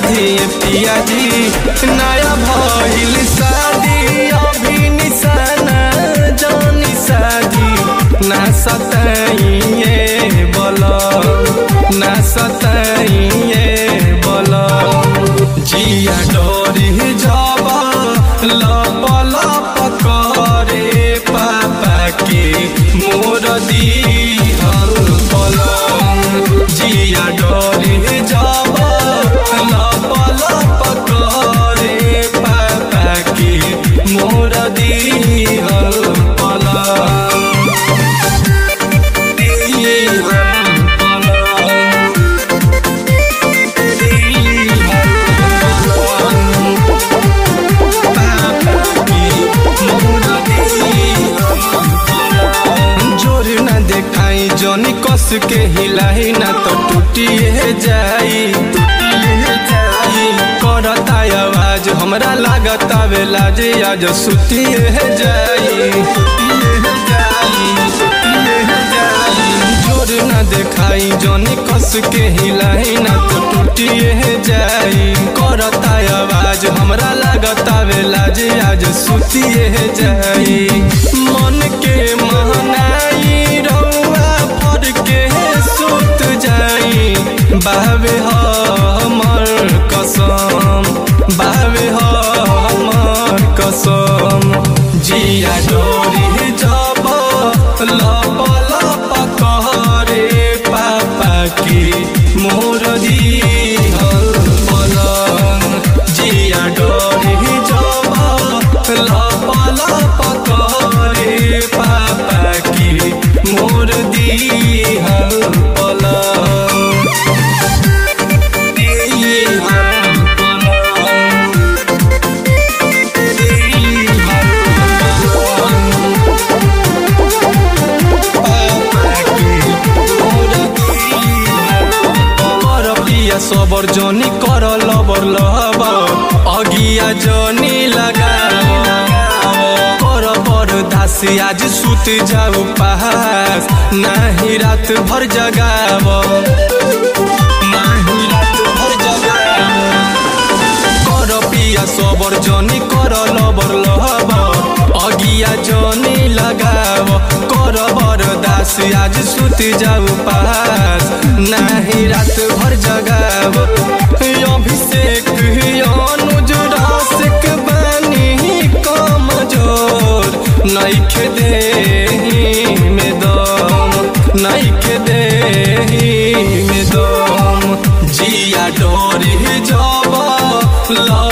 शादी पिया जी नया भइल शादी अभी निशाना जानी शादी ना सताइए बोलो ना सताइए बोलो जिया डोरी जाबा लप लप करे पापा के मोर दिहल पलंग जिया डोरी जाबा लप लप करे पापा के मोर दिहल पलंग दिहल पलंग जोर न देखाई जनी कस के हिलाई ना तो टूटिए जाई टूटिए जाई करता आवाज हमरा लागत आवे लाज आज सुतिए जाई सुतिए जाई सुतिए जाई जोर न देखाई जनी कस के हिलाई ना तो टूटिए जाई करता आवाज हमरा लागत आवे लाज आज सुतिए जाई मन के महनाई रउआ फर के सुत जाई बावे हमर कसम बावे हमर कसम जिया डोरी जब लप लप करे पापा की मोर दिहल पलंग जिया डोरी जब लप लप करे पापा की मोर दिहल पलंग दिहल पलंग सबर जनी कर लबर लबर अगिया जनी लगा कर बर दासी आज सुत जाऊ पास नाही रात भर जगाव नाही रात भर जगाव कर पिया सबर जनी कर लबर लबर अगिया जनी लगाव कर बर दास आज सुत जाऊ पास नाही रात भर जगाव अभिषेक अनुज रसिक बनी कमजोर नैखे देही में दम नैखे देही में दम जिया डोरी जब ल